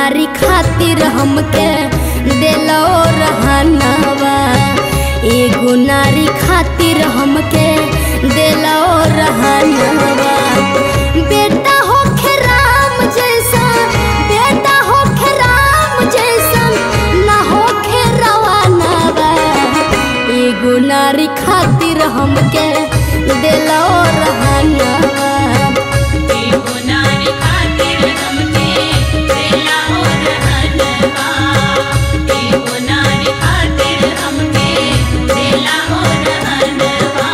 नारी खातिर हमके दिलो रहनवा एगो नारी खातिर हमके दिलो रहनवा बेटा होखे राम जैसा बेटा होखे राम जैसा ना होखे रवानवा एगो नारी खातिर हमके दिलो रहनवा एगो नारी खातिर हमके देला हो रहनवा एगो नारी खातिर हमके देला हो रहनवा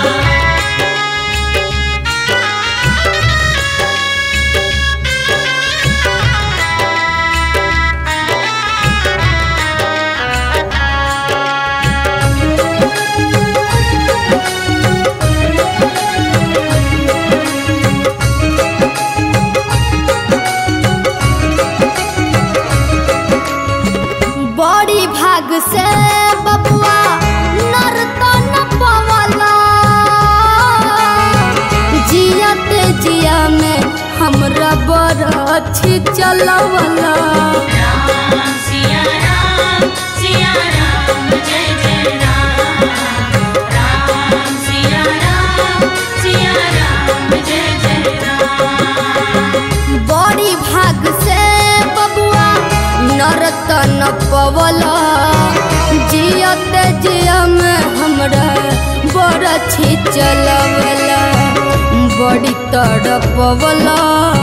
बड़ी भाग से बबुआ नर्तन पवला जियत जिया में हमरा बड़ अच्छी चलवला राम सिया राम सिया राम जय जय राम राम सिया राम सिया राम जय जय राम बड़ी भाग से बबुआ नर्तन पवला जियत जिया में हमरा बड़ अच्छी चलवला बड़ी तड़पवला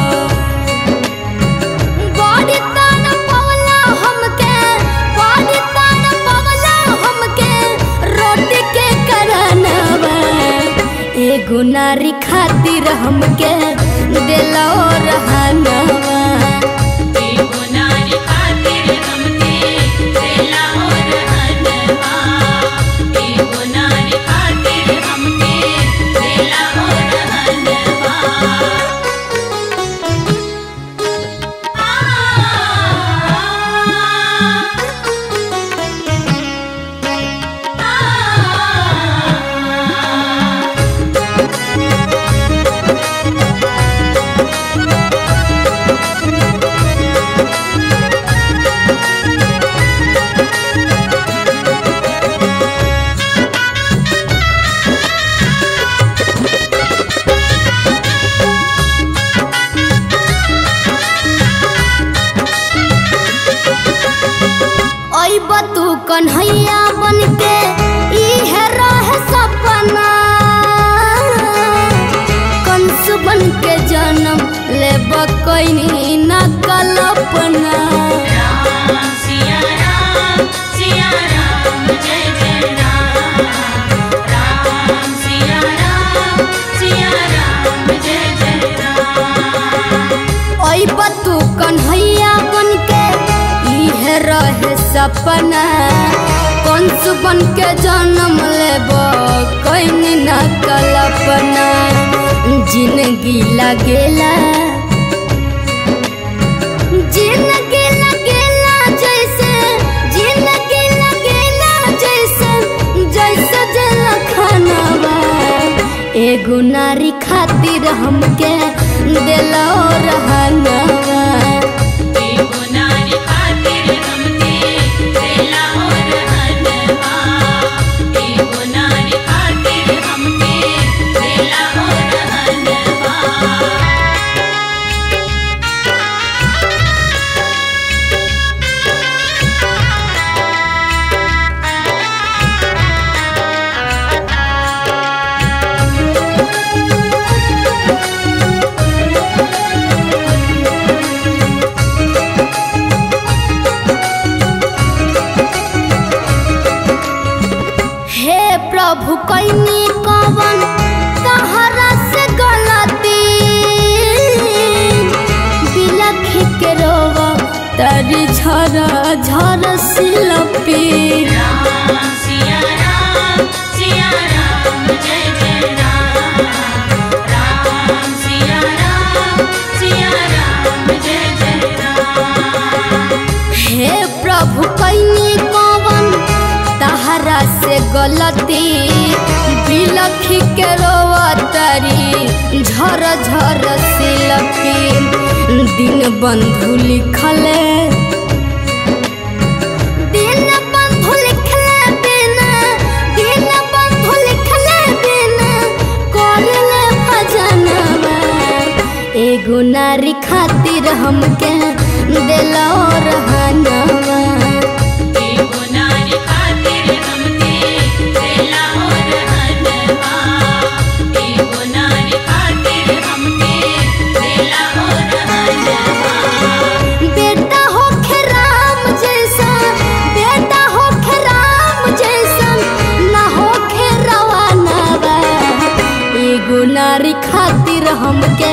बड़ी तड़पवला हमके बड़ी तड़पवला हमके रोटी के करनवा एगो नारी खातिर हमके दिलो रहनवा एगो नारी खातिर हमके देला हो रहनवा एगो नारी खातिर हमके देला हो रहनवा अइब तू कन्हैया बनके इहे रहे सपना कंस बन के जन्म लेब कैनी न कल्पना राम सिया राम सिया राम जय जय राम राम सिया राम सिया राम जय जय राम अइब तू कन्हैया बनके इहे रहे सपना कंस बन के जन्म लेब कैनी न कल्पना जिंदगी लगेला जिंदगी लगेला जैसे जिंदगी लगेला जैसे जैसे जल खानवा एगो नारी खातिर हमके दिलो रहनवा एगो नारी खातिर हमके देला हो रहनवा एगो नारी खातिर हमके देला हो रहनवा हे प्रभु कैनी कवन तहरा से गलती बिलखी के रोव तरी झर झर सिलपी राम सिया राम सिया राम जय जय राम राम सिया राम सिया राम जय जय राम हे प्रभु कैनी कवन तहरा से गलती बिलखी के रोवतरी झर झर सिलपी दिन बंधु लिखले नारी खातिर हमके दिला रहनवा एगो नारी खातिर हमके देला और हनवा एगो नारी खातिर हमके देला और हनवा बेटा होखे राम जैसा बेटा होखे राम जैसा ना होखे रवाना बा एगो नारी खातिर हमके